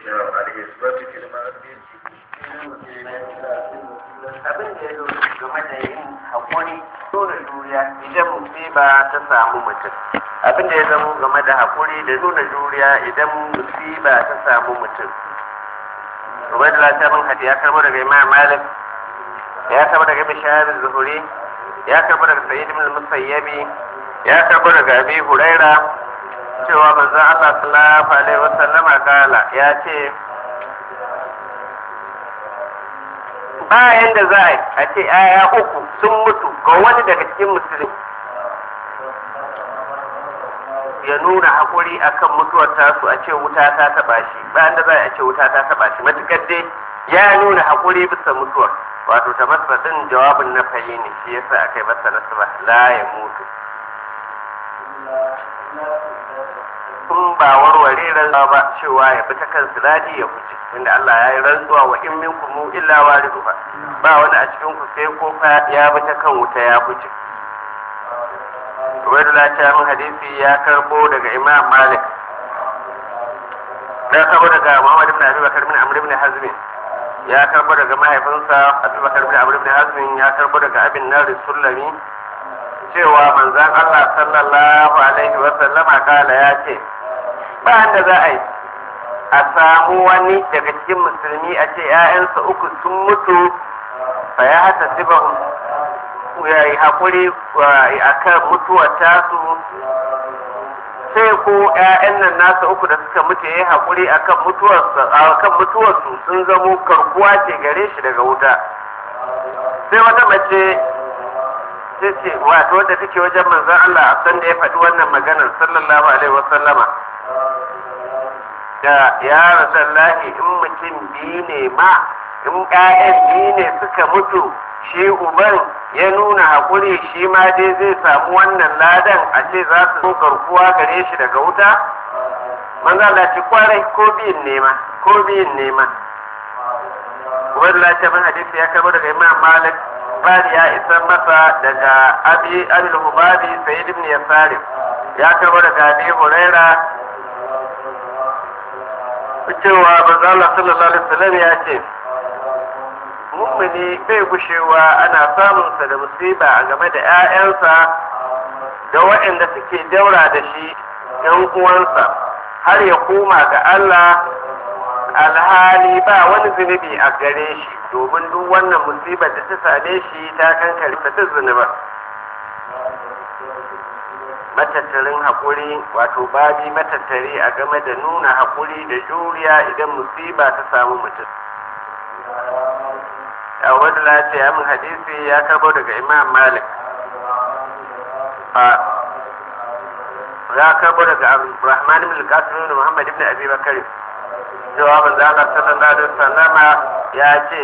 al-isbatu fil ma'siyah abin da ya zo game da yin haƙuri nuna juriya idan musiba ta samu mutum abin da ya zama game da haƙuri da nuna juriya idan musiba ta samu mutum ubaidullah ta bin hadi ya karbo daga imam malik ya karbo daga bishayar zuhuri ya karbo daga sayyid ibn musayyabi ya karbo daga abi huraira cewa manzon Allah sallallahu alaihi wasallama kala ya ce bayan da za a ce aya uku sun mutu ga wani daga cikin musulmi ya nuna haƙuri akan mutuwar tasu a ce wuta ta taɓa shi bayan da za a ce wuta ta taɓa shi matukar dai ya nuna haƙuri bisa mutuwar wato ta masa ɗin jawabin na fayi ne shi yasa aka yi masa nasaba la ya mutu kun ba warware rantsuwa ba cewa ya bi ta kan siladi ya wuce inda Allah ya yi rantsuwa wa in minkum illa wariduha ba wani a cikin ku sai ko fa ya bi ta kan wuta ya wuce Ubaidullah ta min hadisi ya karbo daga Imam Malik ya karbo daga Muhammad ibn Abi Bakar ibn Amr ibn Hazm ya karbo daga mahaifinsa Abu Bakar ibn Amr ibn Hazm ya karbo daga Abin Nar Sulami cewa manzon Allah sallallahu alaihi wa sallama kala ya ce ba da za a yi a samu wani daga cikin musulmi a ce ‘ya'yansa uku sun mutu fa ya hata siba ya yi haƙuri a kan mutuwar tasu sai ko ‘ya'yan nan nasa uku da suka mutu ya yi haƙuri a kan mutuwarsu sun zamo karkuwa ce gare shi daga wuta sai wata mace ta ce wato wadda take wajen manzon Allah a san da ya faɗi wannan maganar sallallahu alaihi wasallama da ya rasallahi in mutum biyu ne ma in ƴaƴan biyu ne suka mutu shi uban ya nuna haƙuri shi ma dai zai samu wannan ladan a ce za su zo garkuwa gare shi daga wuta manzo Allah ce kwarai ko biyun nema ko biyun nema Ubaidullah ta bin hadisi ya karbo daga Imam Malik Bari ya isa masa daga Abi Abil Hubabi Sayyid ibn Yasarim ya karbo daga Abi Huraira cewa manzo Allah sallallahu alaihi wasallam ya ce mummuni bai gushewa ana samun sa da musiba a game da ƴaƴansa da waɗanda suke daura da shi ƴan uwansa har ya koma ga Allah alhali ba wani zunubi a gare shi domin duk wannan musibar da ta same shi ta kankare ta zunuba matattarin haƙuri wato babi matattari a game da nuna haƙuri da juriya idan musiba ta samu mutum a wadda lafiya min hadisi ya karbo daga imam malik ya karbo daga rahman ibn qasim ibn muhammad ibn abi bakari cewa manzo Allah sallallahu alaihi wasallama ya ce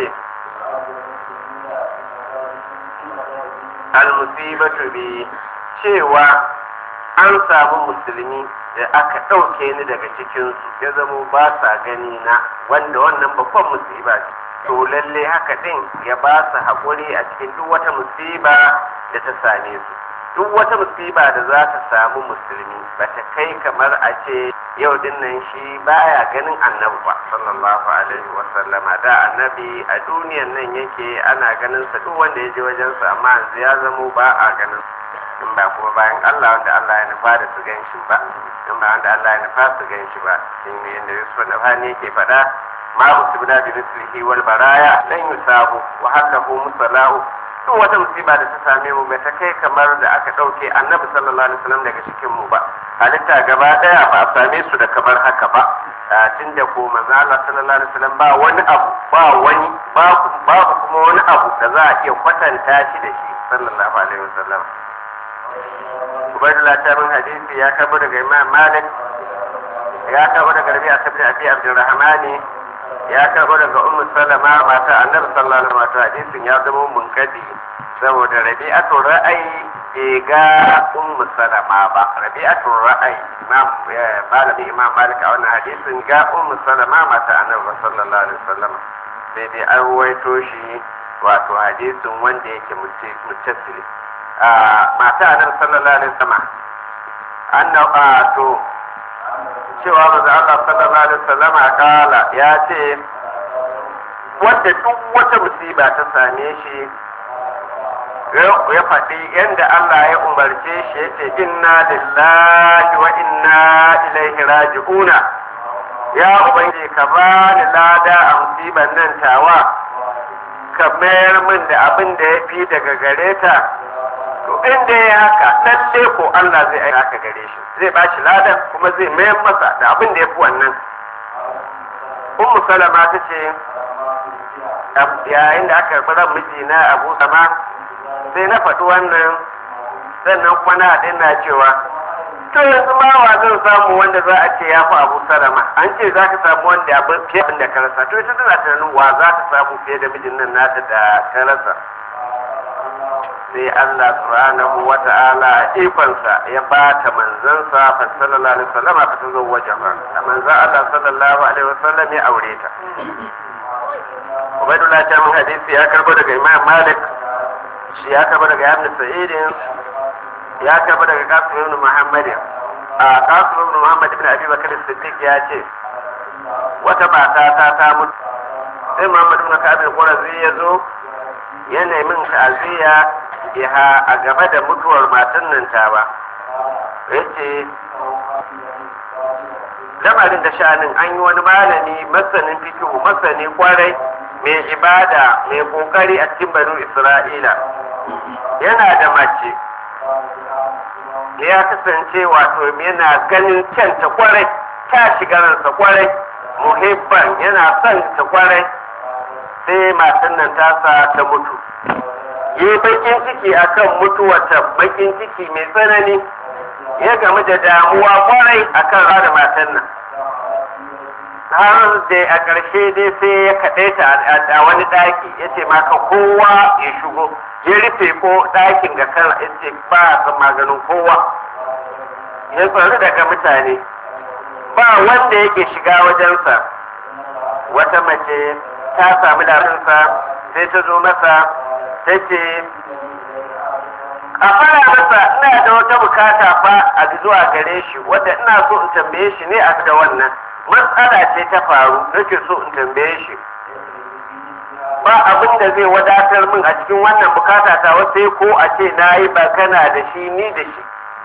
al musibatu bi cewa an samu musulmi da aka ɗauke ni daga cikinsu ya zamo ba sa gani na wanda wannan babban musiba ce to lalle haka ɗin ya ba su haƙuri a cikin duk wata musiba da ta same su duk wata musiba da za ta samu musulmi ba ta kai kamar a ce yau din nan shi baya ganin annabi ba sallallahu alaihi wa sallama da annabi a duniyan nan yake ana ganin sa duk wanda ya je wajensa amma yanzu ya zamo ba a ganin in ba kuma bayan Allah wanda Allah ya nufa da su gan shi ba in ba wanda Allah ya nufa su gan shi ba in ne yadda Yusuf na fani yake faɗa ma musibna bi mislihi wal baraya lan yusabu wa hakahu musallahu duk wata musiba da ta same mu bai ta kai kamar da aka ɗauke annabi sallallahu alaihi wasallam daga cikin mu ba halitta gaba ɗaya ba a same su da kamar haka ba tun da ko manzo Allah sallallahu alaihi wasallam ba wani abu ba wani babu kuma wani abu da za a iya kwatanta shi da shi sallallahu alaihi wasallam Ubaidullah ta bin hadisi ya karbo daga Imam Malik ya karbo daga Rabi'a sabbi Abi Abdurrahmani ya karbo daga Ummu Salama mata Annabi sallallahu alaihi wasallam hadisin ya zama munkadi saboda Rabi'atu ra'ayi bai ga Ummu Salama ba Rabi'atu ra'ayi Imam malami Imam Malik a wannan hadisin ga Ummu Salama mata Annabi sallallahu alaihi wasallam sai dai an ruwaito shi wato hadisin wanda yake mutasili mata annabi sallallahu alaihi wasallam anna to cewa manzo Allah sallallahu alaihi wasallam kala ya ce wanda duk wata musiba ta same shi ya faɗi yadda Allah ya umarce shi ya ce inna lillahi wa inna ilaihi raji'una ya ubangiji ka bani lada a musiban nan tawa ka mayar min da abin da ya fi daga gare ta to inda ya haka lalle ko Allah zai aika haka gare shi zai ba shi ladan kuma zai mayar masa da abin da ya fi wannan ummu salama ta ce yayin da aka karɓi ran mijina abu sama sai na faɗi wannan sannan kuma na haɗin na cewa to yanzu ma wa zan samu wanda za a ce ya fi abu salama an ce za ka samu wanda abin fiye da ka rasa to ita tana tunanin wa za ta samu fiye da mijin nan nata da ta rasa sai Allah subhanahu wa ta'ala ikonsa ya ba ta manzansa fa sallallahu alaihi wasallam fa ta zo wajen ba manzan Allah sallallahu alaihi wasallam ya aure ta Ubaidullah ta mun hadisi ya karbo daga Imam Malik shi ya karbo daga Ibn Sa'id ya karbo daga Qasim ibn Muhammad a Qasim ibn Muhammad ibn Abi Bakr Siddiq ya ce wata mata ta ta mutu sai Muhammad ibn Ka'ab al-Qurazi ya zo ya nemi ta'aziyya biha a game da mutuwar matan nan ta ba yace lamarin da sha'anin an yi wani malami masanin fikihu masani kwarai mai ibada mai kokari a cikin banu isra'ila yana da mace ya kasance wato yana ganin kyanta kwarai ta shiga ransa kwarai muhibban yana son ta kwarai sai matan nan tasa ta mutu yi bakin ciki akan mutuwata bakin ciki mai tsanani ya gamu da damuwa kwarai akan rada matan nan har da a ƙarshe dai sai ya kaɗe ta a wani ɗaki ya ce maka kowa ya shigo ya rufe ko ɗakin ga kan ya ce ba a san maganin kowa ya tsari daga mutane ba wanda yake shiga wajensa wata mace ta sami labarinsa sai ta zo masa ta ce a fara masa ina da wata bukata fa a zuwa gare shi wadda ina so in tambaye shi ne a da wannan matsala ce ta faru nake so in tambaye shi ba abin da zai wadatar min a cikin wannan bukata ta sai ko a ce na yi bakana da shi ni da shi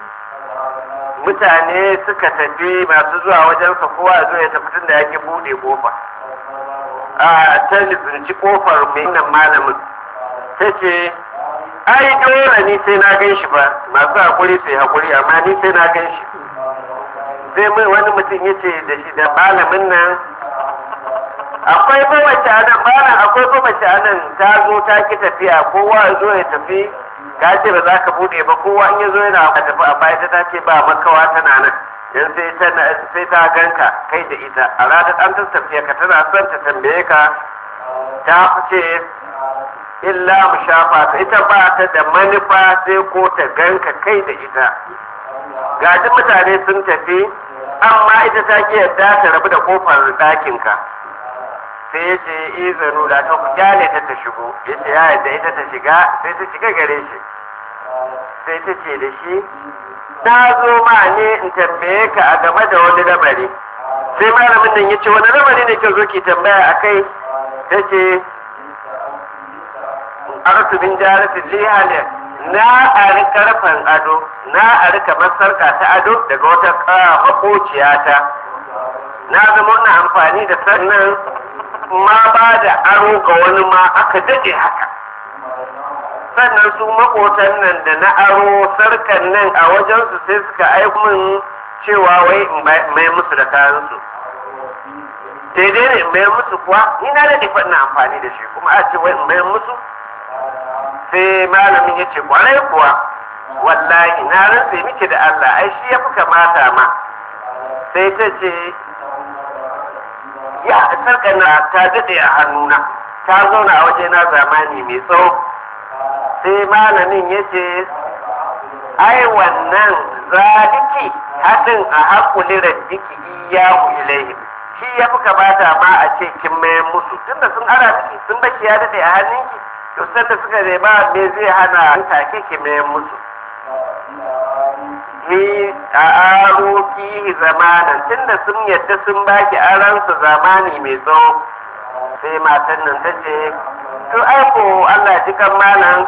mutane suka tafi masu zuwa wajensa kowa ya zo ya tafi tun da yake buɗe kofa a ta lizinci kofar mai nan malamin ta ce ai dole ni sai na gan shi ba masu hakuri sai hakuri amma ni sai na gan shi sai mai wani mutum ya ce da shi da malamin nan akwai mamace a nan malam akwai mamace a nan ta zo ta ki tafiya kowa ya zo ya tafi ka ce ba za ka bude ba kowa in ya zo yana ka tafi a baya ta ce ba makawa tana nan yan sai ta sai ta ganka kai da ita a ranar an ta tafiya ka tana son ta tambaye ka ta fice illa mu shafa ta ita ba ta da manufa sai ko ta ganka kai da ita gaji mutane sun tafi amma ita ta ki yadda ta rabu da kofar ɗakinka sai ya ce izanu da ta ku kyale ta ta shigo ya ce ya yadda ita ta shiga sai ta shiga gare shi sai ta ce da shi na zo ma ne in tambaye ka a game da wani lamari sai malamin nan ya ce wani lamari ne ke zo ki tambaya a kai ta ce arsu bin jarisi lihalin na ari karfan ado na ari kamar sarka ta ado daga wata makociyata na zama na amfani da sannan ma ba da aro ga wani ma aka daɗe haka sannan su makotan nan da na aro sarkan nan a wajensu sai suka aiko min cewa wai in mai musu da kayansu daidai ne in mayar musu kuwa ni na daɗe na amfani da shi kuma a ce wai in mayar musu sai malamin ya ce kwarai kuwa wallahi na rantse miki da Allah ai shi ya fi kamata ma sai ta ce ya sarkana ta daɗe a hannuna ta zauna a waje na zamani mai tsawo sai malamin ya ce ai wannan zadiki haɗin a haƙuli raddiki iyahu ilaihim shi ya fi kamata ma a ce kin mayan musu tunda sun ara miki sun bashi ya daɗe a hannunki to sanda suka nema me zai hana an take ki mayan musu ni a aro fihi zamanan tunda sun yadda sun baki aransu zamani mai tsawo sai matan nan ta ce to aiko Allah ji kan malam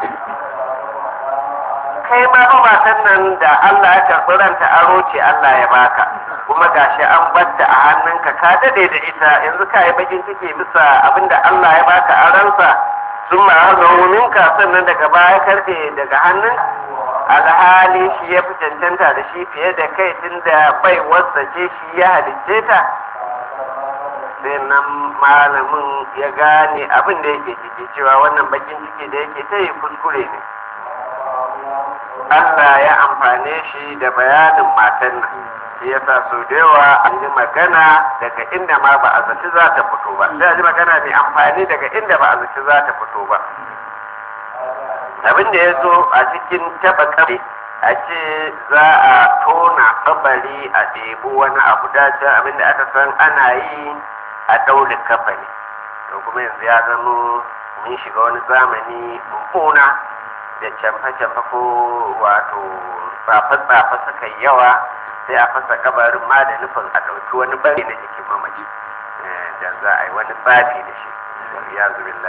kai ma ba matan nan da Allah ya karɓi ranta aro ce Allah ya baka kuma gashi an batta a hannunka ka dade da ita yanzu ka yi bakin ciki bisa abinda Allah ya baka aransa sun ma minka sannan daga baya karfe daga hannun alhali shi ya fi cancanta da shi fiye da kai tunda bai wasa ce shi ya halicce ta sai nan malamin ya gane abin da yake ciki cewa wannan bakin ciki da yake ta yi kuskure ne Allah ya amfane shi da bayanin matan nan shi yasa sau da yawa an ji magana daga inda ma ba a zaci za ta fito ba sai a ji magana mai amfani daga inda ba a zaci za ta fito ba abin da ya zo a cikin taba kare a ce za a tona kabari a ɗebi wani abu dace abin da aka san ana yi a ɗaure kafani to kuma yanzu ya zama mun shiga wani zamani mummuna da camfe-camfe ko wato tsafe-tsafe suka yi yawa sai a fasa kabarin ma da nufin a ɗauki wani bari na jikin mamaci da za a yi wani tsafi da shi ya zubin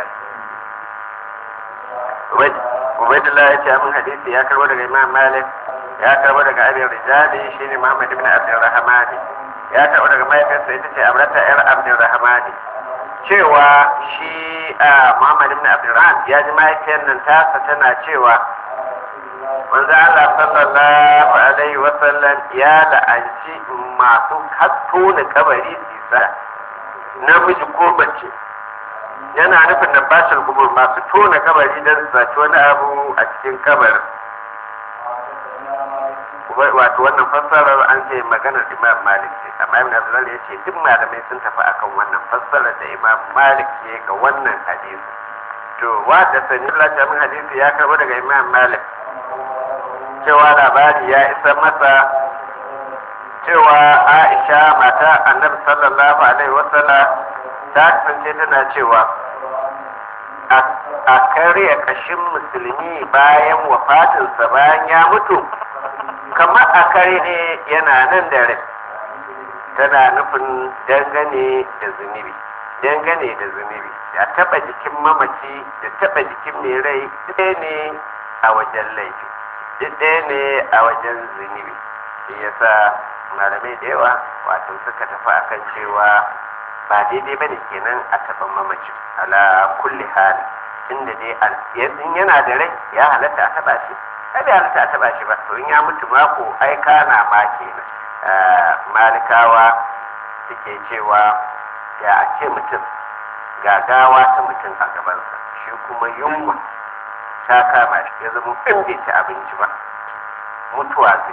Ubaidullah ya ce min hadisi ya karbo daga Imam Malik ya karbo daga Abi Rijali shine Muhammad ibn Abdurrahman ya karbo daga mahaifinsa ita ce Amrata yar Abdurrahman cewa shi Muhammad ibn Abdurrahman ya ji mahaifiyar nan tasa tana cewa manzo Allah sallallahu alaihi wa sallam ya la'anci masu hatto da kabari sisa namiji ko bace yana nufin da bashir kubur masu tona kabari don su zaci wani abu a cikin kabarin wato wannan fassarar an ce maganar imam malik ce amma ibn abdullah ya ce duk malamai sun tafi akan wannan fassarar da imam malik ke ga wannan hadisi to wa da sani Allah min hadisi ya karbo daga imam malik cewa labari ya isa masa cewa aisha mata annabi sallallahu alaihi wasallam ta kasance tana cewa a karya kashin musulmi bayan wafatinsa bayan ya mutu kamar a kare ne yana nan da rai tana nufin dangane da zunubi dangane da zunubi da taba jikin mamaci da taba jikin mai rai ɗaya ne a wajen laifi duk ɗaya ne a wajen zunubi shi yasa malamai da yawa wato suka tafi akan cewa ba daidai bane kenan a taɓa mamacin ala kulli hali inda dai in yana da rai ya halatta a taɓa shi ai bai halatta a taɓa shi ba to in ya mutu mako ai kana ma kenan malikawa suke cewa ya a ce mutum gagawa ta mutum a gabansa shi kuma yunwa ta kama shi ya zama in bai ci abinci ba mutuwa zai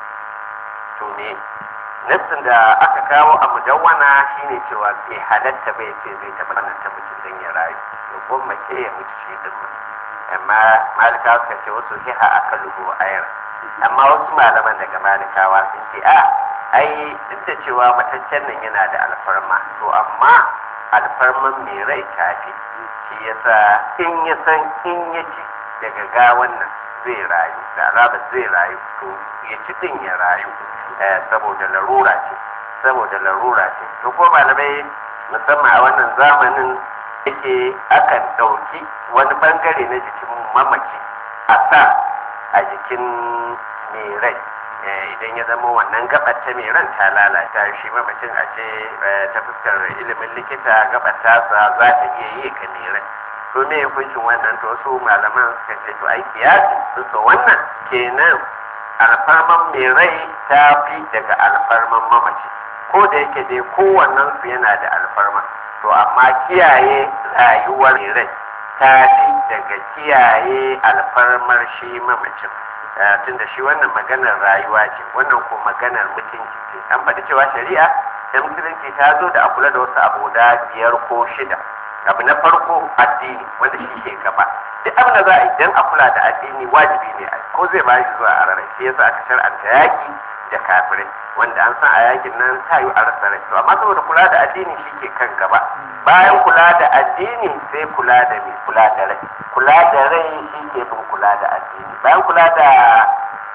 to ne nassin da aka kawo a mudawwana shine cewa bai halatta bai ce zai taɓa wannan ta mutum don ya rayu to ko mace ya mutu shi din ma amma malikawa suka ce wasu hiha aka lubu ayar amma wasu malaman daga malikawa sun ce a ai duk da cewa mataccen nan yana da alfarma to amma alfarman mai rai kafi shi yasa in ya san in ya ci daga gawan nan zai rayu da alaba zai rayu to ya ci din ya rayu saboda larura ce saboda larura ce to ko malamai musamman a wannan zamanin yake akan ɗauki wani bangare na jikin mamaci a sa a jikin mai rai idan ya zama wannan gabar ta mai ran ta lalata shi mamacin a ce ta fuskar ilimin likita gabar tasa za ta iya yi ka mai rai to me hukuncin wannan to su malaman suka ce to ai kiyasi su wannan kenan alfarman mai rai ta fi daga alfarman mamaci ko da yake dai kowannen su yana da alfarma to amma kiyaye rayuwar mai rai ta fi daga kiyaye alfarmar shi mamacin tunda shi wannan maganar rayuwa ce wannan ko maganar mutunci ce an faɗi cewa shari'a da musulunci ta zo da a kula da wasu abu da biyar ko shida abu na farko addini wanda shi ke gaba duk abin da za a yi don a kula da addini wajibi ne ko zai ba shi zuwa a rarai shi yasa aka shar'anta yaki da kafirai wanda an san a yakin nan ta yi a rasa rai to amma saboda kula da addini shi ke kan gaba bayan kula da addini sai kula da mai kula da rai kula da rai shi ke bin kula da addini bayan kula da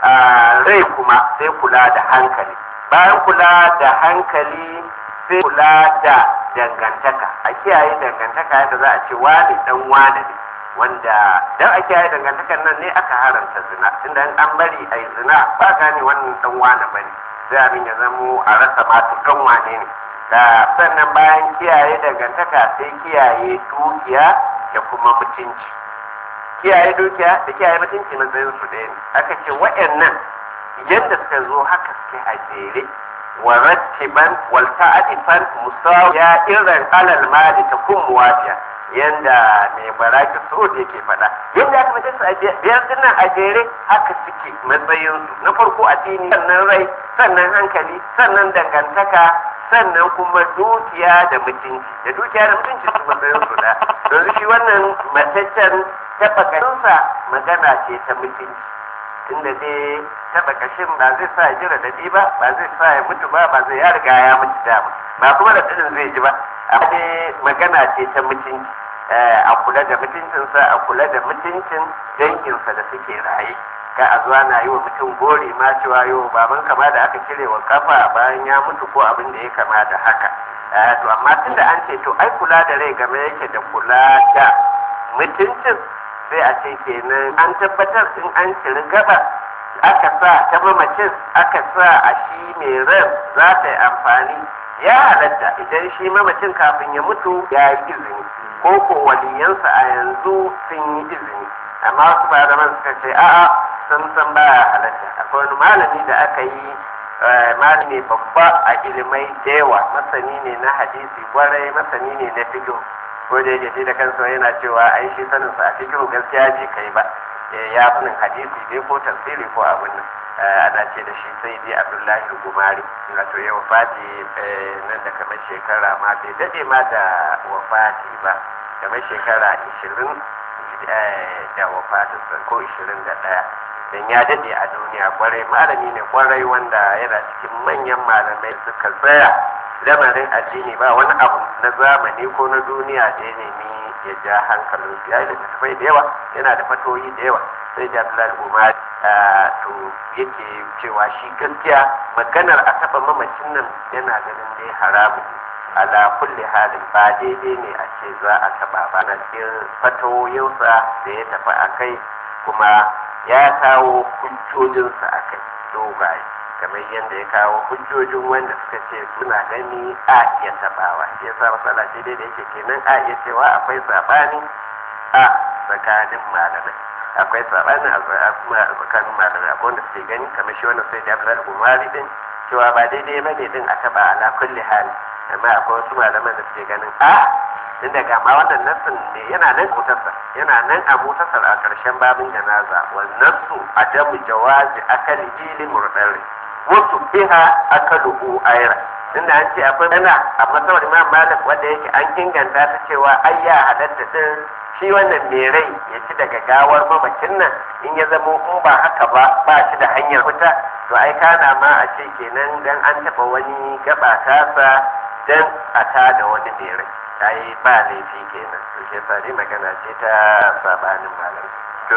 rai kuma sai kula da hankali bayan kula da hankali sai kula da dangantaka a kiyaye dangantaka yadda za a ce wani dan wane ne wanda dan a kiyaye dangantakan nan ne aka haramta zina tunda an bari a yi zina ba gane wannan dan wane bane sai abin ya zamo a rasa matu dan wane ne da sannan bayan kiyaye dangantaka sai kiyaye dukiya da kuma mutunci kiyaye dukiya da kiyaye mutunci matsayin su ɗaya ne aka ce wa'annan yadda suka zo haka suke a jere wa rattiban wal ta'atifan musawiya irin alal mali ta kun muwafiya yanda mai baraki so da yake faɗa yadda aka mace su a biyar dinnan a jere haka suke matsayin su na farko addini sannan rai sannan hankali sannan dangantaka sannan kuma dukiya da mutunci da dukiya da mutunci su matsayin su da yanzu shi wannan mataccen taɓa ƙashinsa magana ce ta mutunci tunda dai taɓa ƙashin ba zai sa ya ji raɗaɗi ba ba zai sa ya mutu ba ba zai ya riga ya mutu dama ba kuma da ɗin zai ji ba amma dai magana ce ta mutunci a kula da mutuncinsa a kula da mutuncin danginsa da suke raye ka a zuwa na yi wa mutum gori ma cewa yau baban kama da aka cire wa kafa bayan ya mutu ko abin da ya kama da haka to amma tunda an ce to ai kula da rai game yake da kula da mutuncin sai a ce kenan an tabbatar in an ciri gaba aka sa ta mamacin aka sa a shi mai ran za ta yi amfani ya halatta idan shi mamacin kafin ya mutu ya yi izini ko ko waliyansa a yanzu sun yi izini amma wasu malaman suka ce a'a sun san baya halatta akwai wani malami da aka yi malami babba a ilimai da yawa masani ne na hadisi kwarai masani ne na fiqh ko da yake shi da kansa yana cewa ai shi sanin sa a cikin gaskiya ji kai ba ya sanin hadisi ne ko tafsiri ko abin nan ana ce da shi sai dai abdullahi gumari wato ya wafati nan da kamar shekara ma bai dade ma da wafati ba kamar shekara ishirin da wafatinsa ko ishirin da ɗaya don ya dade a duniya kwarai malami ne kwarai wanda yana cikin manyan malamai suka tsaya lamarin addini ba wani abu na zamani ko na duniya da ya nemi ya ja hankalin su ya yi littattafai da yawa yana da fatoyi da yawa sai da Abdullahi Umar to yake cewa shi gaskiya maganar a taɓa mamacin nan yana ganin dai haramun ala kulli halin ba daidai ne a ce za a taɓa ba na cikin fatoyinsa da ya tafi a kai kuma ya kawo hujjojinsa a kai dogaye kamar yadda ya kawo hujjojin wanda suka ce suna gani a iya tabawa shi yasa matsala ce dai da yake kenan a iya cewa akwai sabani a tsakanin malamai akwai sabani a tsakanin malamai akwai wanda suke gani kamar shi wannan sai da Abdullahi Umari din cewa ba daidai ba ne din a taba ala kulli hali amma akwai wasu malaman da suke ganin a tun daga ma wannan nassin ne yana nan mutasar yana nan a mutasar a ƙarshen babin janaza wannan su adamu jawazi akali jili murdari wasu biha akaluhu ayra inda an ce akwai dana a masawar imam malik wanda yake an inganta ta cewa ai ya halatta din shi wannan mai rai ya ci daga gawar mamacin nan in ya zamo in ba haka ba ba shi da hanyar fita to ai kana ma a ce kenan dan an taba wani gaba tasa dan a tada wani mai rai ai ba laifi kenan to shi yasa dai magana ce ta sabanin malam to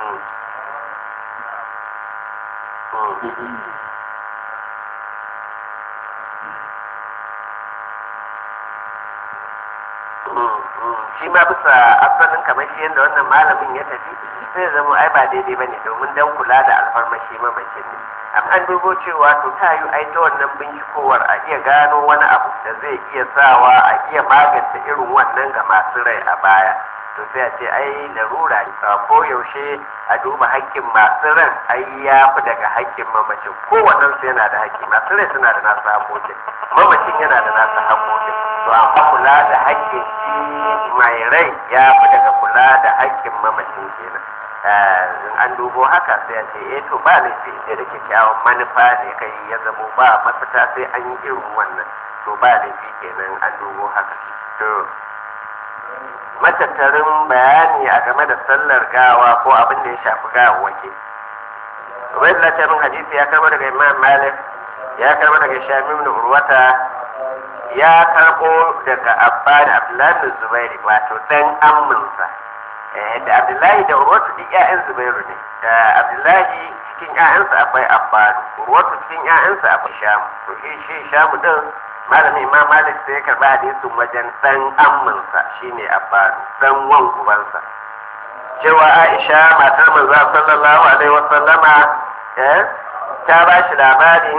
shi ma bisa asalin kamar shi yadda wannan malamin ya tafi sai zama ai ba daidai ba ne domin dan kula da alfarmashi mamacin ne amma an dubo cewa to ta yi ai ta wannan bincikowar a iya gano wani abu da zai iya sawa a iya magance irin wannan ga masu rai a baya to sai a ce ai larura ko yaushe a duba haƙƙin masu ran ai ya fi daga haƙƙin mamacin kowannen su yana da haƙƙi masu rai suna da nasu haƙƙoƙin mamacin yana da nasu haƙƙoƙin to amma kula da haƙƙin shi mai rai ya fi daga kula da haƙƙin mamacin kenan in an dubo haka sai a ce eh to ba laifi sai da kyakkyawan manufa ne kai ya zamo ba mafita sai an yi irin wannan to ba laifi kenan an dubo haka to matattarin bayani a game da sallar gawa ko abin da ya shafi gawawwaki wai latarin hadisi ya karbo daga imam malik ya karbo daga shamim da urwata ya karbo daga abba da abdullahi zubairi wato dan amminsa da abdullahi da urwatu duk ƴaƴan zubairu ne abdullahi cikin ƴaƴansa akwai abbadu urwatu cikin ƴaƴansa akwai shamu to shi shi shamu din malamin imam malik sai ya karɓi hadisin wajen dan amminsa shine abbadu dan wan ubansa cewa aisha matar manzo sallallahu alaihi wasallama eh ta ba shi labari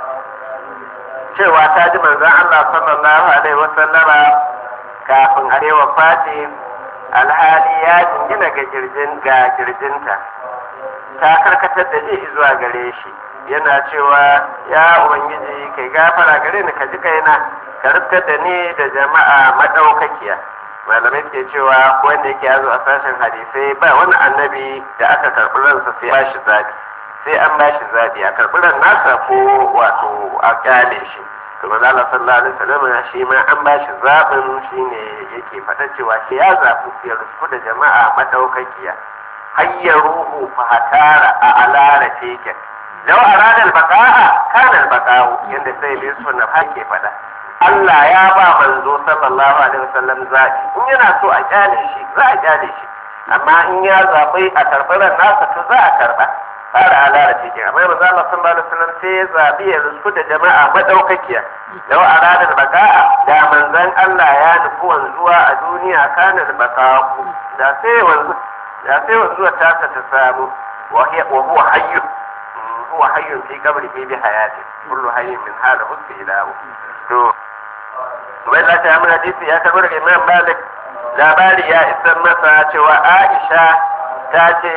cewa ta ji manzon Allah sallallahu alaihi wasallama kafin a rewa fati alhali ya jingina ga girjin ga girjinta ta karkatar da ji zuwa gare shi yana cewa ya ubangiji kai gafara gare ni ka ji kaina ka rufkar da ni da jama'a madaukakiya malamai ke cewa ko wanda yake yazo a sashen hadisai ba wani annabi da aka karɓi ransa sai ba shi zabi sai an ba shi zabi a karɓi ran nasa ko wato a kyale shi to manzo Allah sallallahu alaihi wasallam shi ma an ba shi zabin shine yake fata cewa shi ya zabu ya rufu da jama'a madaukakiya hayya ruhu fa hatara a alara teken law arada al-baqa'a kana al-baqa'u yanda sai Yusuf na hake fada Allah ya ba manzo sallallahu alaihi wasallam zaɓi in yana so a kyale shi za a kyale shi amma in ya zaɓi a karɓi ran nasa to za a karɓa fara alara cikin amma manzo Allah sallallahu alaihi wasallam sai ya zaɓi ya rusku da jama'a madaukakiya lau arada baka'a da manzon Allah ya nufi wanzuwa a duniya kana da baka'u da sai wanzu da sai wanzuwa tasa ta samu wa huwa hayyu huwa hayyun fi qabrihi bi hayati kullu hayyin min hada husbi ilahu to wai la ta mun hadisi ya tabbata daga Imam Malik labari ya isar masa cewa Aisha ta ce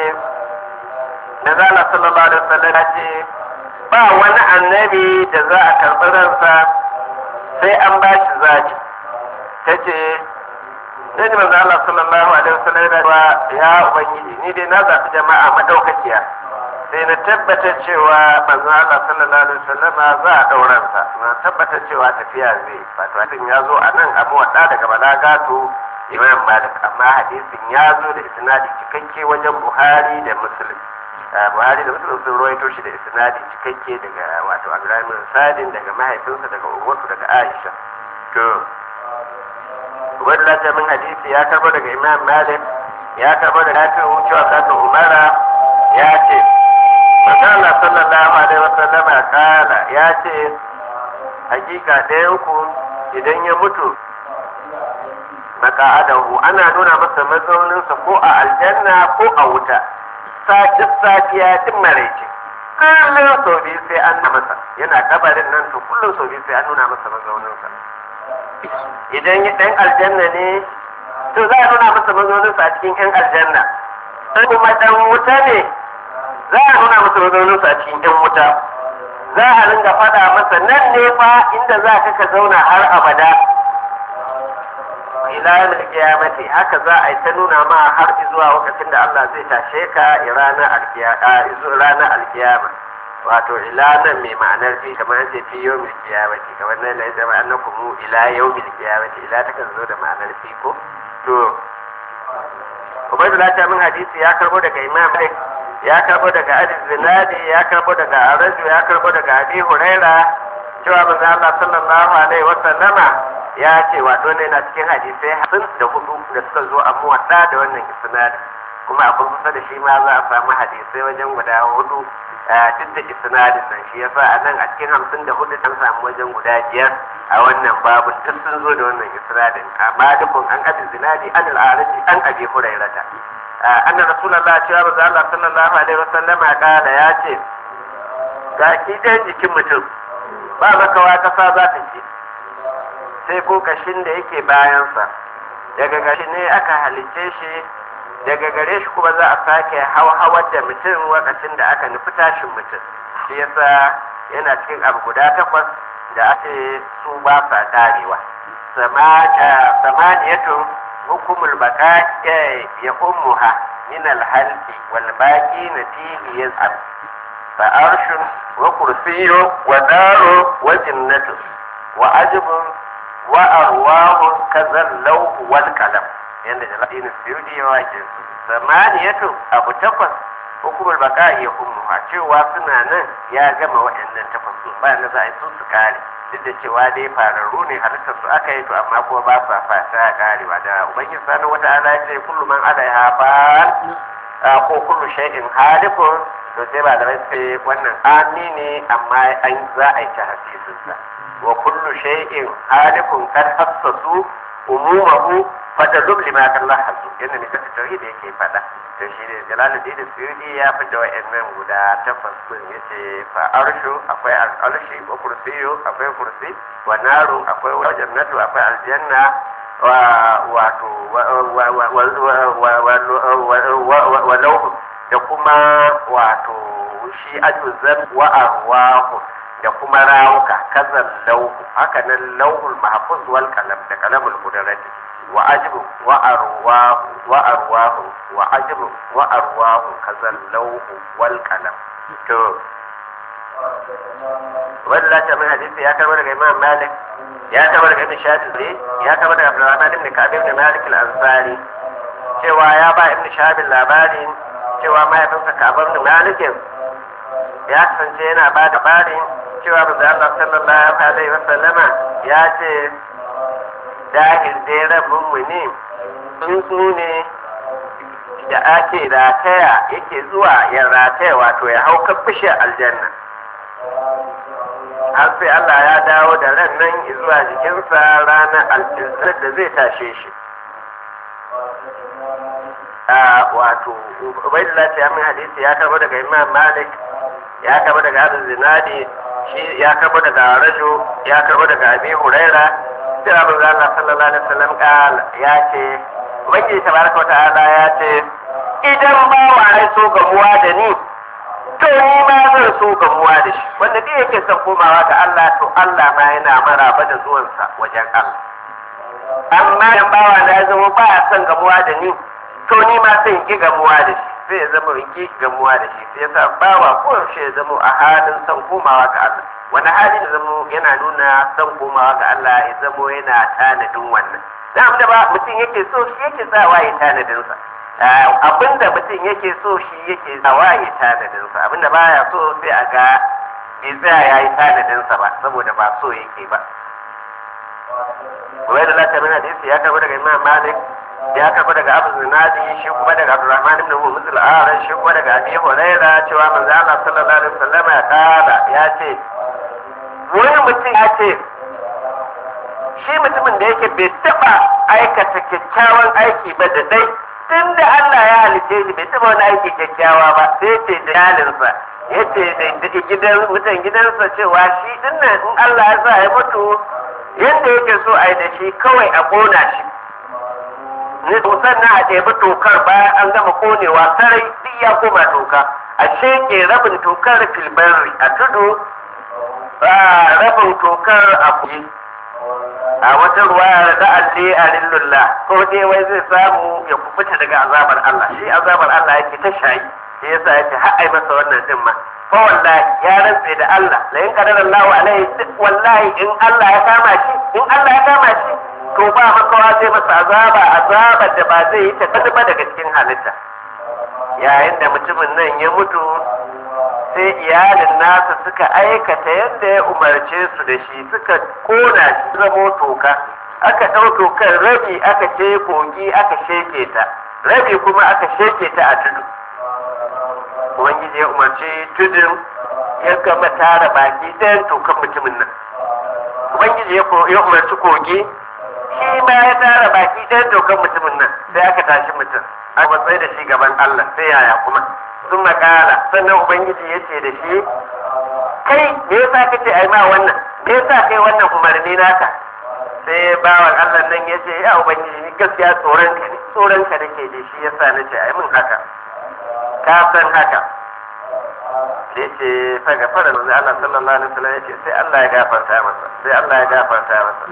Nazala sallallahu alaihi wasallam ta ce ba wani annabi da za a karɓi ransa sai an ba shi zaki ta ce sai ji manzo Allah sallallahu alaihi wasallam ya cewa ya ubangiji ni dai na zafi jama'a madaukakiya sai na tabbatar cewa manzo Allah sallallahu alaihi wasallam za a dauran sa na tabbatar cewa tafiya zai wato hadin ya zo a nan abu wadda daga balagatu Imam Malik amma hadisin ya zo da isnadi cikakke wajen Buhari da Muslim Buhari da Muslim sun rawaito shi da isnadi cikakke daga wato Abdullahi bin Sadin daga mahaifinsa daga Uwatu daga Aisha to wadda min hadisi ya karbo daga Imam Malik ya karbo daga Nafi'u cewa kasa Umara ya ce Masala sallallahu alaihi wasallama kala ya ce hakika ɗayan ku idan ya mutu maka'adahu ana nuna masa mazauninsa ko a aljanna ko a wuta sakin safiya din maraice kullum sau biyu sai an na masa yana kabarin nan to kullum sau biyu sai an nuna masa mazauninsa idan ya ɗan aljanna ne to za a nuna masa mazauninsa a cikin ƴan aljanna sai kuma ɗan wuta ne za a nuna masa mazauninsa a cikin ƴan wuta za a ringa faɗa masa nan ne fa inda za ka ka zauna har abada ila yawmil qiyamati haka za a yi ta nuna ma har zuwa lokacin da Allah zai tashe ka ranar alkiyama ranar alkiyama wato ila nan mai ma'anar fi kamar an ce fi yawmil qiyamati kamar nan ne zama annakum ila yawmil qiyamati ila ta kan zo da ma'anar fi ko to Ubaydullah ta min hadisi ya karbo daga Imam Malik ya karbo daga Abi Zinadi ya karbo daga Araju ya karbo daga Abi Huraira cewa manzo Allah sallallahu alaihi wa sallama ya ce wato ne na cikin hadisai hamsin da hudu da suka zo a muwadda da wannan isnadin kuma a kusa da shi ma za a samu hadisai wajen guda hudu duk da isnadin nan shi yasa a nan a cikin hamsin da hudu an samu wajen guda biyar a wannan babu duk sun zo da wannan isnadin amma dukkan an abi zinadi an al'arabi an abi hurairata anna rasulullah cewa manzo Allah sallallahu alaihi wasallam kala ya ce ga ki jikin mutum ba makawa kasa za ta ci sai ko kashin da yake bayansa daga gashi ne aka halice shi daga gare shi kuma za a sake hawar da mutum lokacin da aka nufi tashin mutum shi yasa yana cikin abu guda takwas da ake su ba sa karewa samaniyatun hukumul baka ya ummuha min alhalki wal baqi natihi yaz'ab fa arshun wa kursiyyu wa daru wa jinnatu wa ajbun wa arwahu kazan lauhu wal kalam yanda jalalain suyudi ya wake su samaniyatu abu takwas hukumar baka ya ummuha cewa suna nan ya gama waɗannan takwas su ba na za a yi su su kare duk da cewa dai fararru ne halittar su aka yi to amma kuma ba sa fata karewa da ubangiji sanin wata ala ya ce kullu man alaiha fan ko kullu shay'in halikun to sai ba da sai wannan ami ne amma an za a yi ta hasisinsa wa kullu shay'in halikun kad hassasu umumahu fata zub lima kallah hasu yadda ne kasa tauhid yake fada to shi ne jalaluddin suyudi ya fita wa'annan guda takwas din yace fa arshu akwai arshi wa kursiyu akwai kursi wa naru akwai wa jannatu akwai aljanna wa wato wa lauhu da kuma wato shi ajuzan wa arwahu da kuma rawuka kazan lauhu haka nan lauhul mahfuz wal kalam da kalamul qudrati wa ajibu wa arwahu wa arwahu wa ajibu wa arwahu kazan lauhu wal kalam to wanda ta min hadisi ya karbar daga imam malik ya karbar daga ibn shafi'i ya karbar daga abdurrahman ibn ka'ab ibn malik al-ansari cewa ya ba ibn shahabin labarin cewa mahaifinsa ka'ab ibn malik ya kasance yana ba da barin cewa manzo Allah sallallahu alaihi wa sallama ya ce dahil dai rabin mu ne tsuntsu ne da ake rataya yake zuwa ya rataya wato ya hau kan bishiyar aljanna har sai Allah ya dawo da ran nan zuwa jikinsa ranar aljinsar da zai tashe shi a wato ubaidullah ta yamin hadisi ya karbo daga imam malik ya karbo daga abu zinadi shi ya karbo daga rajo ya karbo daga abi huraira sai abu Allah sallallahu alaihi wasallam kala ya ce ubangiji tabaraka wa ta'ala ya ce idan ba wa ya so gamuwa da ni to ni ma zan so gamuwa da shi wanda duk yake son komawa ga Allah to Allah ma yana maraba da zuwansa wajen Allah amma idan bawa na ya zama ba ya son gamuwa da ni to ni ma sai in ki gamuwa da shi sai ya zama in ki gamuwa da shi sai yasa bawa ko yaushe ya zama a halin son komawa ga Allah wani hali ya zama yana nuna son komawa ga Allah ya zama yana tanadin wannan dan da ba mutum yake so shi yake sawa ya tanadin sa abinda mutum yake so shi yake sawa ya tanadin sa abinda baya so sai a ga bai tsaya ya yi tanadin sa ba saboda ba so yake ba wai da lati min hadisi ya karbi daga Imam Malik ya karbi daga Abu Zinadi shi kuma daga Abdurrahman ibn Muhammad al-Aran shi kuma daga Abi Hurairah cewa manzo Allah sallallahu alaihi wasallam ya kala ya ce wani mutum ya ce shi mutumin da yake bai taba aikata kyakkyawan aiki ba da dai tun da Allah ya halice shi bai taba wani aiki kyakkyawa ba sai ce da yalinsa ya ce da gidan mutan gidansa cewa shi dinnan in Allah ya sa ya mutu yadda yake so a yi da shi kawai a ƙona shi ne sannan a ɗebi tokar bayan an gama ƙonewa sarai duk ya koma toka a sheke rabin tokar filbari a tudu rabin tokar a kuyi a wata ruwa da alli a lillulla ko dai wai zai samu ya kubuta daga azabar Allah shi azabar Allah yake ta shayi shi yasa yake har ai masa wannan din ma fa wallahi ya rantse da Allah la in qadara Allahu alaihi wallahi in Allah ya kama shi in Allah ya kama shi to ba makawa zai masa azaba azabar da ba zai yi ta ba daga cikin halitta yayin da mutumin nan ya mutu sai iyalin nasa suka aikata yadda ya umarce su da shi suka kona shi zamo toka aka ɗau tokar rabi aka ce kogi aka sheke ta rabi kuma aka sheke ta a tudu ubangiji ya umarci tudun ya gama tara baki ɗayan tokan mutumin nan ubangiji ya umarci kogi shi ma ya tara baki ɗayan tokan mutumin nan sai aka tashi mutum aka matsayi da shi gaban allah sai yaya kuma sun makala sannan ubangiji ya ce da shi kai me yasa kace ai ma wannan me yasa kai wannan umarni naka sai bawan Allah nan ya ce ya ubangiji ni gaskiya tsoron ka ne tsoron ka nake da shi yasa nace ai mun haka ka san haka sai ce fa gafara manzo Allah sallallahu alaihi wasallam yace sai Allah ya gafarta masa sai Allah ya gafarta masa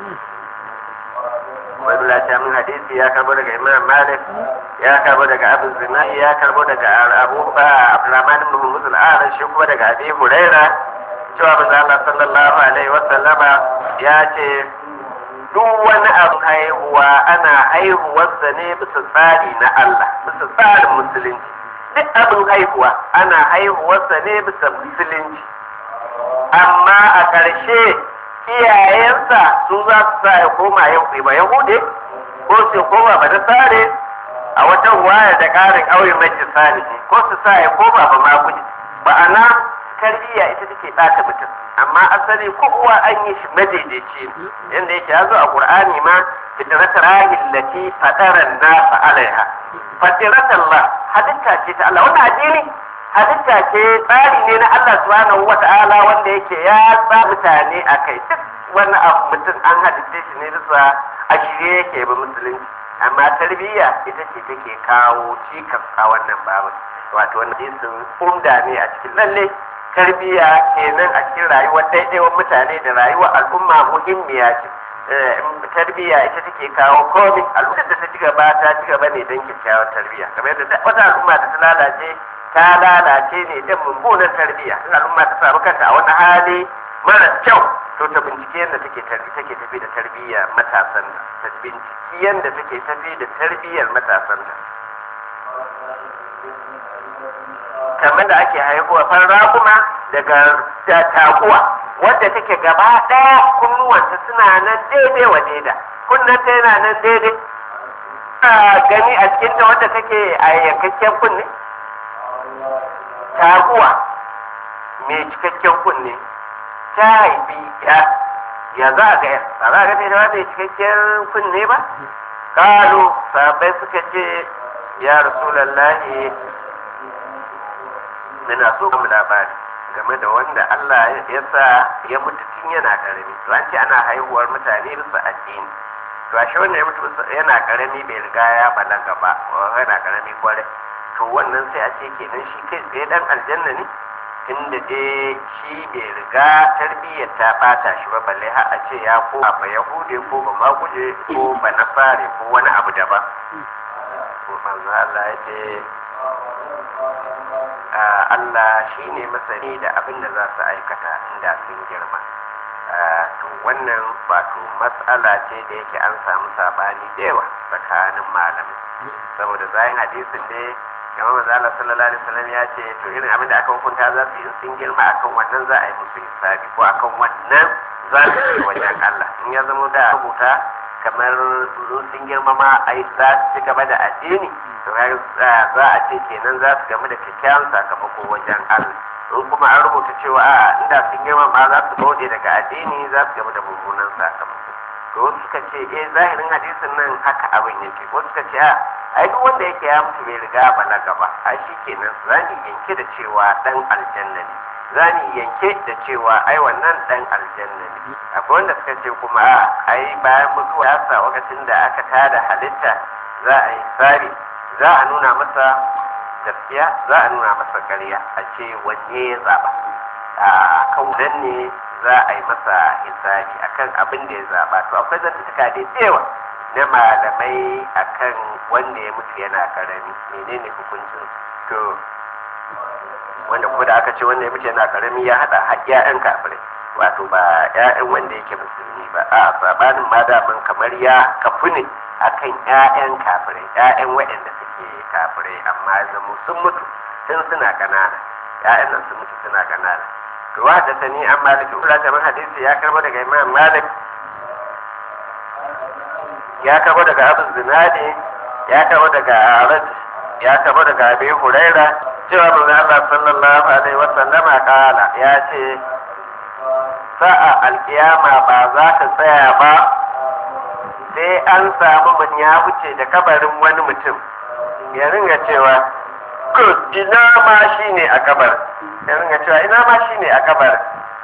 Ubaidullah ta min hadisi ya karbo daga Imam Malik ya karbo daga Abu Zinai ya karbo daga Abu Ba Abdurrahman ibn Muhammad al-Aran shi kuma daga Abi Huraira cewa manzo Allah sallallahu alaihi wasallama ya ce duk wani abu haihuwa ana haihuwarsa ne bisa tsari na Allah bisa tsarin musulunci duk abin haihuwa ana haihuwarsa ne bisa musulunci amma a ƙarshe iyayensa su za su sa ya koma ba yahude ko su koma ba nasare a wata waya da ƙarin aure mai salihi ko su sa ya koma ba maguji ba'ana tarbiyya ita take ɓata mutum amma asali ko uwa an yi shi madaidaici yadda yake ya zo a qur'ani ma fitrat rahil lati fadaran nasa alaiha fitrat Allah halitta ce ta Allah wannan addini halitta ce tsari ne na Allah subhanahu wata'ala wanda yake ya sa mutane a kai duk wani abu mutum an halitta shi ne bisa a shirye yake ba musulunci amma tarbiyya ita ce take kawo cikas a wannan babu wato wani hadisin umda ne a cikin lalle tarbiyya kenan a cikin rayuwar daidaiwan mutane da rayuwar al'umma muhimmiya ce tarbiyya ita take kawo komai al'ummar da ta ci gaba ta ci gaba ne don kyakkyawar tarbiyya kamar yadda wata al'umma da ta lalace ta lalace ne don mummunan tarbiyya in al'umma ta samu kanta a wani hali mara kyau to ta bincike yadda take tarbi take tafi da tarbiyya matasan da ta binciki yadda take tafi da tarbiyyar matasan da kamar da ake haihuwa farra kuma daga taguwa wadda take gaba ɗaya kunnuwanta suna nan daidai wa daida kunnanta yana nan daidai gani a cikinta wadda take a yankakken kunne taguwa mai cikakken kunne ta haifi ya ya za a ga ba za a ga ta mai cikakken kunne ba kalu sabai suka ce ya rasulallahi muna so mu labari game da wanda Allah ya sa ya mutu tun yana karami to an ce ana haihuwar mutane bisa addini to ashe wanda ya mutu yana karami bai riga ya balaga ba yana karami kwarai to wannan sai a ce kenan shi kai tsaye dan aljanna ne inda dai shi bai riga tarbiyyar ta bata shi ba balle har a ce ya ko ba yahude ko ba maguje ko ba nasare ko wani abu daban ko manzo Allah ya ce Allah shi ne masani da abin da za su aikata inda sun girma to wannan wato matsala ce da yake an samu sabani da yawa tsakanin malamai saboda zayin hadisin ne kamar manzo Allah sallallahu alaihi wasallam ya ce to irin abin da aka hukunta za su yi sun girma akan wannan za a yi musu hisabi ko akan wannan za su yi wajen Allah in ya zama da rubuta kamar sun girma ma a yi za su ci gaba da addini to za a ce kenan za su gamu da kyakkyawan sakamako wajen Allah in kuma an rubuta cewa a inda sun girma ma za su bauɗe daga addini za su gamu da mummunan sakamako to wasu suka ce eh zahirin hadisin nan haka abin yake wasu suka ce a ai duk wanda yake ya mutu bai riga balaga ba ai shi kenan za ni yanke da cewa dan aljanna ne za ni yanke da cewa ai wannan dan aljanna ne akwai wanda suka ce kuma a ai bayan mutuwa ya sa lokacin da aka tada halitta za a yi tsari za a nuna masa gaskiya za a nuna masa ƙarya a ce wanne ya zaba a kan nan ne za a yi masa hisabi akan abin da ya zaba to akwai zantuka da yawa na malamai akan wanda ya mutu yana karami menene hukuncin to wanda kuma da aka ce wanda ya mutu yana karami ya hada har ƴaƴan kafirai wato ba ƴaƴan wanda yake musulmi ba a sabanin ma daman kamar ya kafu ne akan ƴaƴan kafirai ƴaƴan waɗanda suke kafirai amma zama sun mutu tun suna kanana ƴaƴan nan sun mutu suna kanana to wa da sani an maliki ula ta hadisi ya karbo daga imam malik ya karbo daga abu zinadi ya karbo daga arad ya karbo daga abi huraira cewa manzo Allah sallallahu alaihi wa sallama kala ya ce sa'a alkiyama ba za ta tsaya ba sai an samu mun ya wuce da kabarin wani mutum ya ringa cewa ko ina ma shi ne a kabar ya ringa cewa ina ma shi ne a kabar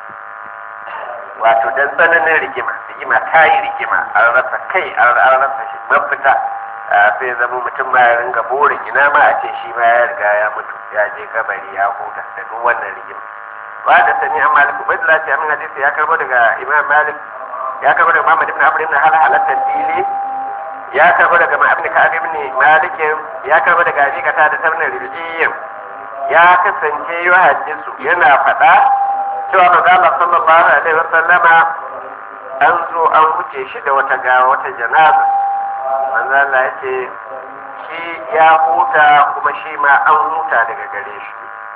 wato dan tsananin rigima rigima ta yi rigima an rasa kai an rasa shi mafita sai zama mutum ma ya ringa burin ina ma a ce shi ma ya riga ya mutu ya je kabari ya huta da duk wannan rigima ba da sani an malik ubaidullah ce amin hadisi ya karbo daga imam malik ya karbo daga muhammad ibn amr ibn hal halatta fili ya karbo daga ma'abin ka'ab ibn malik ya karbo daga abi kata da tabna rijiyyin ya kasance yi hadisu yana faɗa cewa manzo Allah sallallahu alaihi wasallama an zo an wuce shi da wata gawa wata janaza manzo Allah ya ce shi ya huta kuma shi ma an huta daga gare shi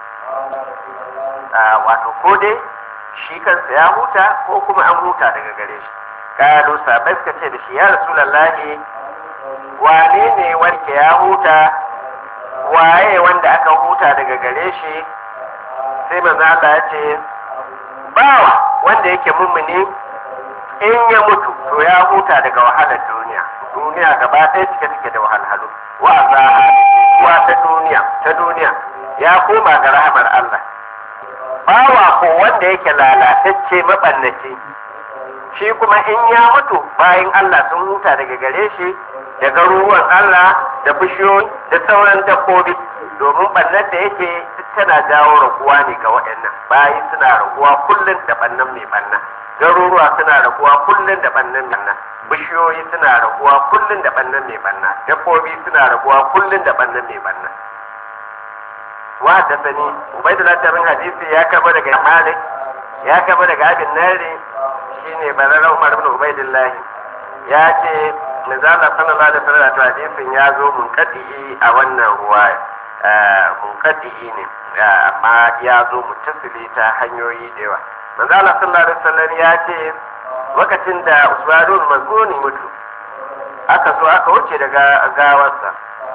wato ko dai shi kansa ya huta ko kuma an huta daga gare shi kalu sabai suka ce da shi ya rasulallahi wane ne wanda ya huta waye wanda aka huta daga gare shi sai manzo Allah ya ce bawa wanda yake mummuni in ya mutu to ya huta daga wahalar duniya duniya gaba ɗaya cike take da wahalhalu wa zaha wa ta duniya ta duniya ya koma ga rahamar Allah bawa ko wanda yake lalatacce mabannaci shi kuma in ya mutu bayan Allah sun huta daga gare shi da garuruwan Allah da bishiyoyi da sauran dabbobi domin bannan da yake tana jawo raguwa ne ga waɗannan bayi suna raguwa kullum da bannan mai banna garuruwa suna raguwa kullum da bannan mai banna bishiyoyi suna raguwa kullum da bannan mai banna dabbobi suna raguwa kullum da bannan mai banna wa da sani ubaidullah tarin hadisi ya karba daga malik ya karba daga abin nari shine barara umar ibn ubaidullah ya ce manzala sallallahu alaihi wasallam hadisin ya zo munkadi a wannan ruwaya munkadi ne amma ya zo mutasili ta hanyoyi da yawa manzala sallallahu alaihi wasallam ya ce lokacin da usmanul mazuni mutu aka so aka wuce daga gawarsa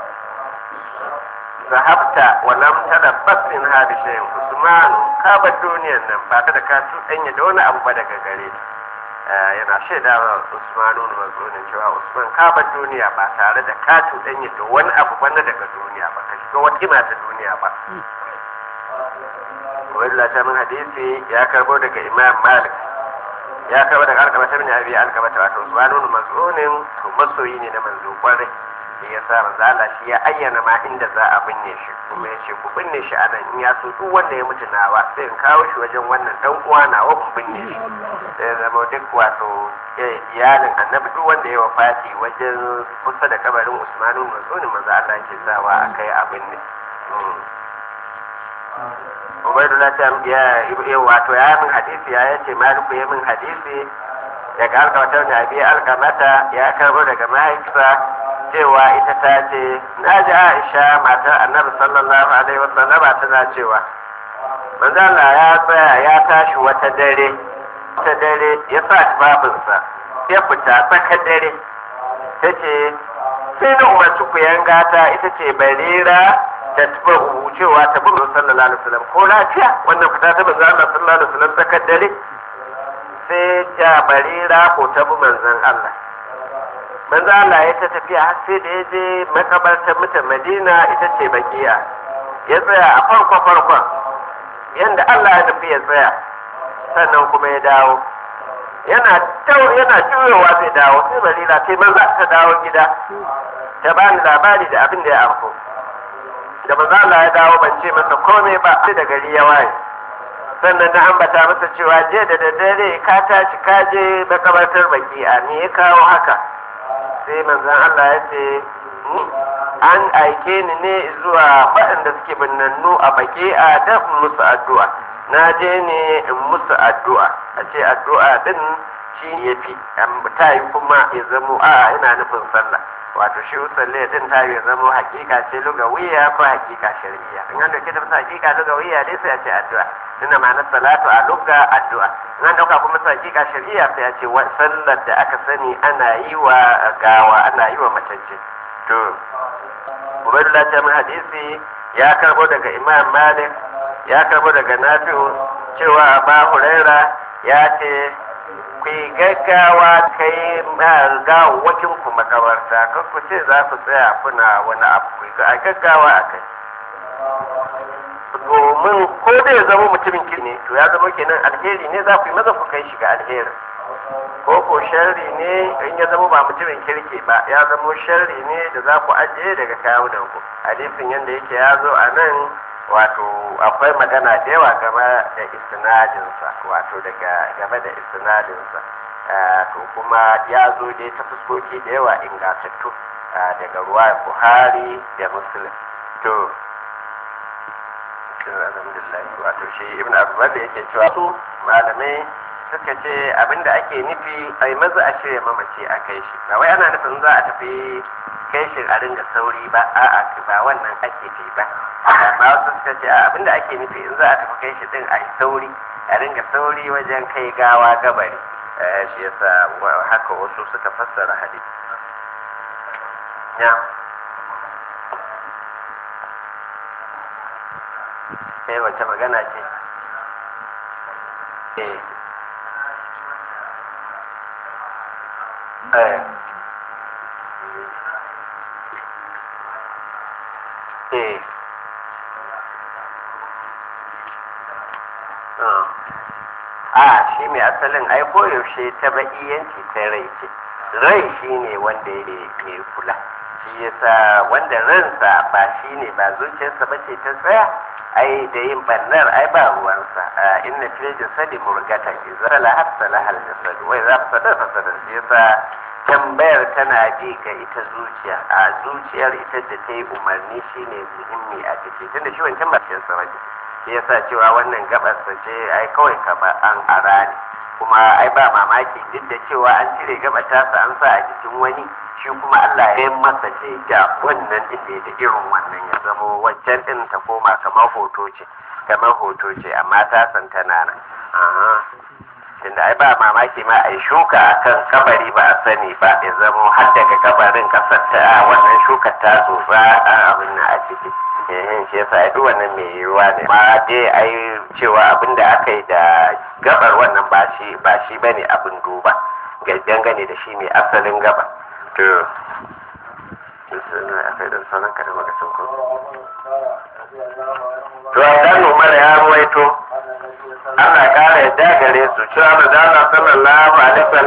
zahabta wa lam tadabbas min hadi shay'in usman ka bar duniyar nan ba ta da ka tudanya da wani abu ba daga gare yana shaida wa usmanu mazunin cewa usman ka bar duniya ba tare da ka tudanya da wani abu ba na daga duniya ba ka shiga wata kima ta duniya ba wani ta min hadisi ya karbo daga imam malik ya karbo daga alkama ta bin abi alkama ta wato usmanu mazunin to masoyi ne na manzo kwarai da ya sa manzo Allah shi ya ayyana ma inda za a binne shi kuma ya ce ku binne shi anan in ya so duk wanda ya mutu nawa sai in kawo shi wajen wannan dan uwa nawa ku binne shi sai zama duk wato iyalin annabi duk wanda ya wafati wajen kusa da kabarin Usmanu Mazuni manzo Allah ke sawa akai a binne Ubaidullah ta ya wato ya min hadisi ya yace Maliku ya min hadisi daga alkamata ne abi alkamata ya karbo daga mahaifinsa cewa ita ta ce na ji aisha matar annabi sallallahu alaihi wasallam tana cewa manzo Allah ya tsaya ya tashi wata dare wata dare ya sa tufafinsa ya fita tsaka dare ta ce sai na umarci ku yanga ta ita ce barira da tuba cewa ta bi sallallahu alaihi wasallam ko lafiya wannan fita ta manzo Allah sallallahu alaihi wasallam tsaka dare sai ta barira ko ta bi manzon Allah manzo Allah ya ta tafiya har sai da ya je makabartar mutan Madina ita ce bakiya ya tsaya a farko farkon yanda Allah ya nufi ya tsaya sannan kuma ya dawo yana tau yana juyowa zai dawo sai Madina sai manzo ta dawo gida ta bani labari da abin da ya afko da manzo Allah ya dawo ban ce masa komai ba sai da gari ya waye sannan na ambata masa cewa je da daddare ka tashi ka je makabartar baki'a me ya kawo haka sai manzan Allah ya ce an aike ni ne zuwa waɗanda suke binnannu a baki a da musu addu'a na je ne in musu addu'a a ce addu'a din shi ya fi ta yi kuma ya zamo a yana nufin sallah wato shi usalle din ta yi zamo hakika ce lugawiya ko hakika shari'a in an dauke ta bisa hakika lugawiya dai sai a ce addu'a tunda ma'anar salatu a lugga addu'a in an dauka kuma bisa hakika shari'a sai a ce sallar da aka sani ana yi wa gawa ana yi wa matacce to ubaidullah ta min hadisi ya karbo daga imam malik ya karbo daga nafi'u cewa aba huraira ya ce ku yi gaggawa kai gawawwakin ku makabarta kan ku ce za ku tsaya kuna wani abu ku a gaggawa a kai domin ko da ya zama mutumin ki ne to ya zama kenan alheri ne za ku yi maza ku kai shi ga alherin ko ko sharri ne in ya zama ba mutumin kirki ba ya zama sharri ne da za ku ajiye daga kawunan ku hadisin yadda yake ya zo a nan wato akwai magana da yawa game da istinadinsa wato daga game da istinadinsa to kuma ya zo dai ta fuskoki da yawa ingantattu daga ruwa buhari da muslim to alhamdulillah wato shi ibn abubuwan da yake cewa su malamai suka ce abinda ake nufi a yi maza a shirya mamaci a kai shi ba wai ana nufin za a tafi kai shi a ringa sauri ba a'a ba wannan ake fi ba amma wasu suka ce abinda ake nufi in za a tafi kai shi din a yi sauri a ringa sauri wajen kai gawa gabari shi yasa haka wasu suka fassara hadisi ya sai wace magana ce eh eh eh a shi mai asalin ai koyaushe ta ba'iyanci ta rai ce rai shi ne wanda ya mai kula shi yasa wanda ransa ba shi ne ba zuciyarsa ba ce ta tsaya ai da yin bannar ai ba ruwansa inna fil jasadi murgatan idza la hasala hal jasad wa idza fasada fasada shi yasa tambayar tana bi ga ita zuciya a zuciyar ita da ta yi umarni shine muhimmi a ciki tunda shi wancan ba cikin sa shi yasa cewa wannan gabarsa ce ai kawai kaba an ara ne kuma ai ba mamaki duk da cewa an cire gaba tasa an sa a jikin wani shi kuma Allah ya masa ce da wannan din da da irin wannan ya zamo wancan din ta koma kamar hoto ce kamar hoto ce amma ta san tana nan aha tunda ai ba mamaki ma ai shuka akan kabari ba a sani ba ya zamo har daga kabarin kasar ta wannan shukar ta tsotsa abin na a ciki eh shi yasa ai wannan mai yiwuwa ne ma dai ai cewa abin da aka yi da gabar wannan ba shi ba shi bane abin duba ga dangane da shi mai asalin gaba to akai da sauran kada maka sauko to dan Umar ya ruwaito Allah kara yadda gare su cewa da Allah sallallahu alaihi wasallam